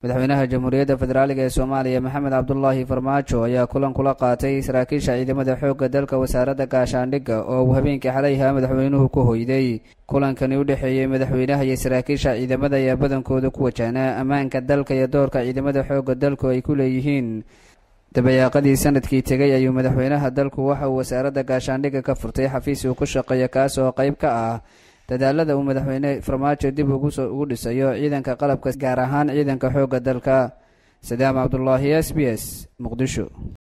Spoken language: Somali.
madaxweynaha jamhuuriyadda federaaliga ee soomaaliya maxamed cabdulaahi farmaajo ayaa kulan kula qaatay saraakiisha ciidamada xoogga dalka wasaaradda gaashaandhigga oo uu habeenkii xalayha madaxweynuhu ku hoyday kulankani u dhexeeyey madaxweynaha iyo saraakiisha ciidamada ayaa badankooda ku wajahnaa ammaanka dalka iyo doorka ciidamada xoogga dalku ay ku leeyihiin dabayaaqadii sanadkii tegay ayuu madaxweynaha dalku waxa uu wasaaradda gaashaandhigga ka furtay xafiis uu ku shaqeeya kaas oo qayb ka ah dadaalada uu madaxweyne farmaajo dib ugu dhisayo ciidanka qalabka gaar ahaan ciidanka xoogga dalka sadaam cabdulaahi s b s muqdisho